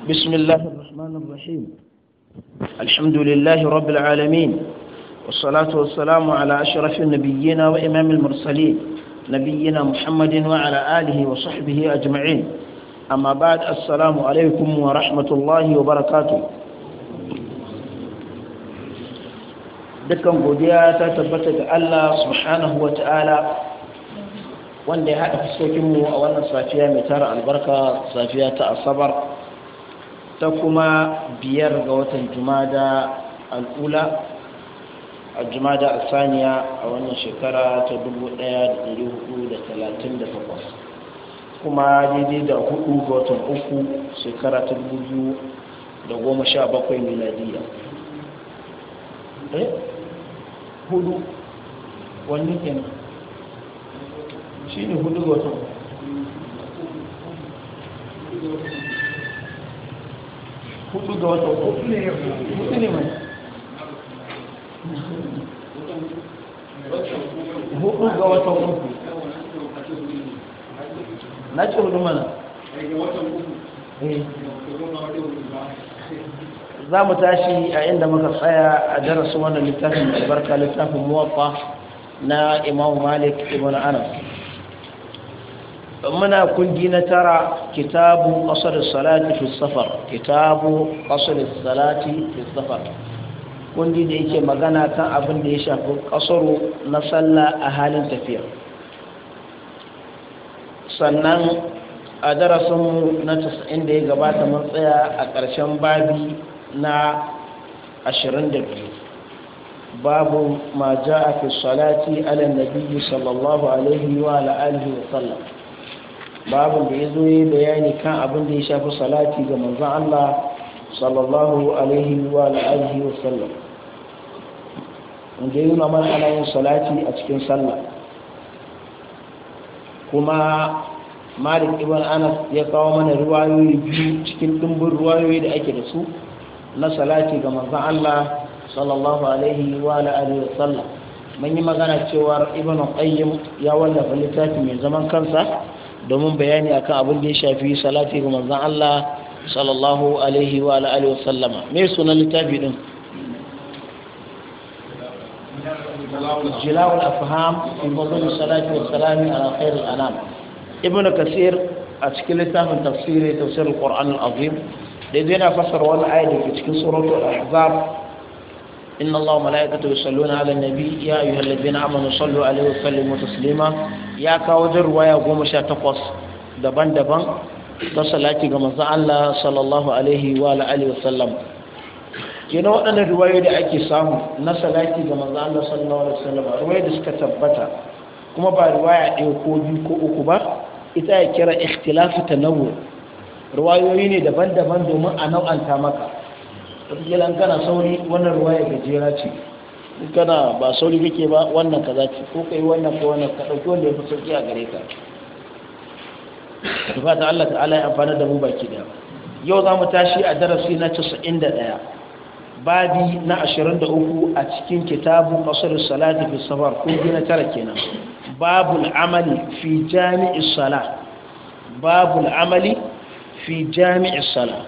بسم الله الرحمن الرحيم الحمد لله رب العالمين والصلاة والسلام على أشرف النبيين وإمام المرسلين نبينا محمد وعلى آله وصحبه أجمعين أما بعد السلام عليكم ورحمة الله وبركاته dukkan godiya ta tabbata ga Allah subhanahu wa ta'ala wanda ya haɗa fuskokinmu a wannan safiya mai tara albarka safiya ta asabar ta kuma biyar ga watan jumada al'ula a jumada asaniya a wannan shekara ta 1438 kuma daidai da hudu ga watan uku shekara ta 2017 miladiya eh hudu wani kenan shi ne hudu ga watan hudu ga watan hudu ne mai hudu ga watan uku na ce hudu mana za mu tashi a inda muka tsaya a darasin wannan littafin albarka littafin muwaffa na imamu malik ibn anas muna kundi na tara kitabu qasr salati fi safar kitabu qasr salati fi safar kundi da yake magana kan abin da ya shafi kasaro na sallah a halin tafiya sannan a darasinmu na 90 da ya gabata mun tsaya a ƙarshen babi na 22 babu ma ja'a fi salati ala nabiyyi sallallahu alaihi wa ala alihi wa sallam babu da yazo yi bayani kan abin da ya shafi salati ga manzon Allah sallallahu alaihi wa ala alihi wa sallam inda yi mana ana yin salati a cikin sallah kuma malik ibn anas ya kawo mana ruwayoyi biyu cikin dimbin ruwayoyi da ake da su na salati ga manzon Allah sallallahu alaihi wa alihi wa sallam mun yi magana cewa ibn qayyim ya wallafa littafi mai zaman kansa domin bayani akan abin da ya shafi salati ga manzon Allah sallallahu alaihi wa alihi wa sallama me sunan littafi din جلاء الأفهام في فضل الصلاة والسلام على خير الأنام ابن كثير أتكلم من تفسير تفسير القرآن العظيم لدينا فسر ولا آية في سورة الأحزاب إن الله وملائكته يصلون على النبي يا أيها الذين آمنوا صلوا عليه وسلموا تسليما يا كاوجر ويا قوم تقص دبان دبان تصلاتي كما الله صلى الله عليه وآله وسلم kenan waɗannan riwayoyi da ake samu na salati ga manzo Allah sallallahu alaihi wasallam riwayoyi da suka tabbata kuma ba riwaya ɗaya ko biyu ko uku ba ita ya kira ikhtilafu tanawwu riwayoyi ne daban-daban domin a nau'anta maka wataƙila an kana sauri wannan riwaya gajera ce in kana ba sauri kake ba wannan kaza ce ko kai wannan ko wannan ka ɗauki wanda ya fi sauƙi a gare ka da fata Allah ta'ala ya amfana da mu baki daya yau za mu tashi a darasi na 91 babi na 23 a cikin kitabu qasr salati fi safar ko na tara kenan babul amali fi jami'is sala babul amali fi jami'is sala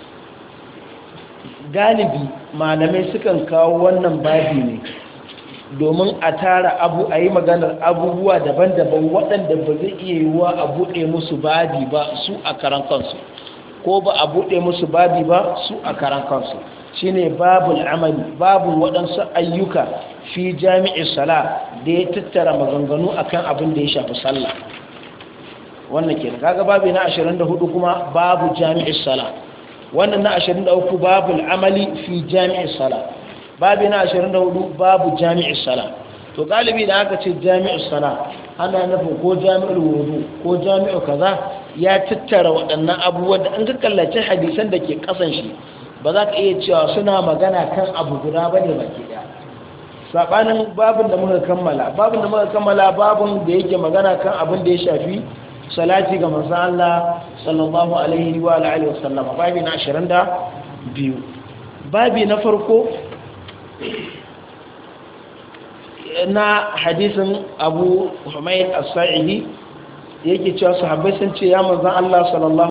galibi malamai sukan kawo wannan babi ne domin a tara abu a yi maganar abubuwa daban-daban waɗanda ba zai iya yiwuwa a buɗe musu babi ba su a karan kansu ko ba a buɗe musu babi ba su a karan kansu shine babul amali babu waɗansu ayyuka fi jami'in sala da ya tattara maganganu akan abin da ya shafi sallah wannan ke kaga babu na 24 kuma babu jami'in sala wannan na 23 babul amali fi jami'in sala babu na 24 babu jami'in sala to galibi da aka ce jami'in sala ana nufin ko jami'ul wudu ko jami'u kaza ya tattara waɗannan abubuwan da an ka kallace hadisan da ke kasan shi ba za ka iya cewa suna magana kan abu guda ba ne baki daya saɓanin babin da muka kammala babin da muka kammala babin da yake magana kan abin da ya shafi salati ga manzan Allah sallallahu alaihi wa alihi wa sallama babi na 22 babi na farko na hadisin Abu Humayd as-Sa'idi yake cewa sahabbai sun ce ya manzan Allah sallallahu